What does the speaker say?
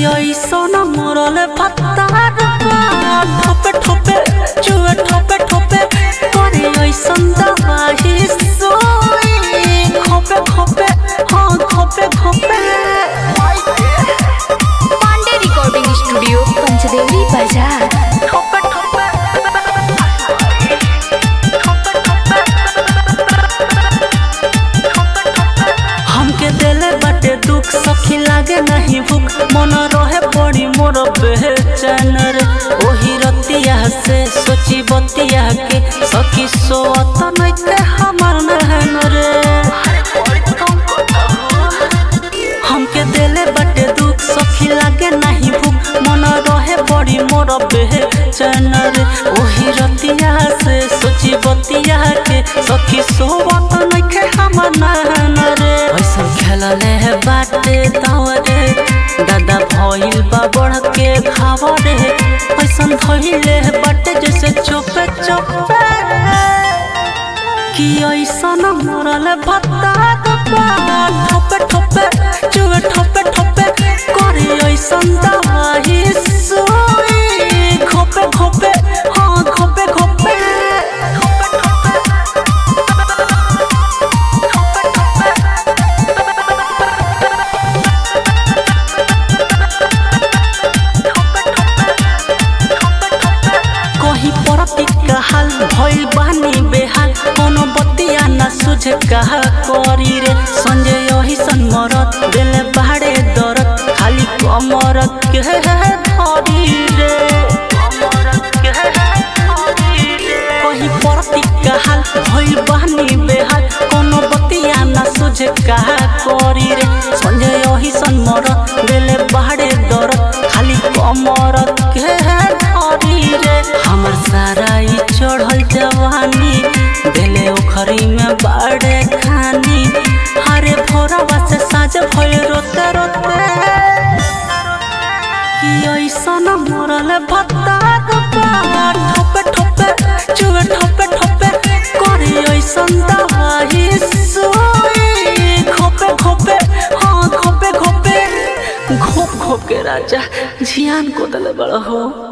ऐसन मरल पत्तार ठोपे ठोपे चुए ठोपे ठोपे करे ऐसन दवाई सोई खोपे खोपे हाँ खोपे खोपे पांडे रिकॉर्डिंग स्टूडियो पंचदेवरी बाजार ठोपे ठोपे हमके देले बाटे दुख सखी लागे नहीं भूख मन रहे बड़ी मोर बेचैन रे ओही रतिया से सोची बतिया के सखी सोत नइते हमर नहन रे हमके देले बाटे दुख सखी लागे नहीं भूख मन रहे बड़ी मोर बेचैन रे ओही रतिया से सोची बतिया के सखी सोवत नइखे हमर नहन रे ऐसन खेलले है बाटे दावरे दादा भइल बा बढ़ के खावरे ऐसन धइले है बाटे जैसे चोपे चोपे कि ऐसन मरल भत्ता ठोपे ठोपे चुए ठोपे ठोपे करे ऐसन दवाई सोई खोपे खोपे हाँ खोपे खोपे ठोपे ठोपे कहीं परती हाल भइल बानी बेहाल कोनो बतिया ना सुझे कहा करी रे संजय यही सन मरत दिले बाड़े दरद खाली कमर के धरी रे कहीं परती हाल भइल बानी बेहाल कोनो बतिया ना सुझे कहा करी रे संजय यही सन मरत दिले बाड़े दरद खाली कमर के धरी रे हमर सारा ई चढ़ल जवानी दिले ओखरी में बाड़े खानी हरे भोरवा से साँझ भइल रोते रोते कि ऐसन मरल भत्ता ठोपे ठोपे चुए ठोपे ठोपे करे ऐसन दवाई सोई खोपे खोपे हाँ खोपे खोपे घोप घोप के राजा जियान को दले बड़ हो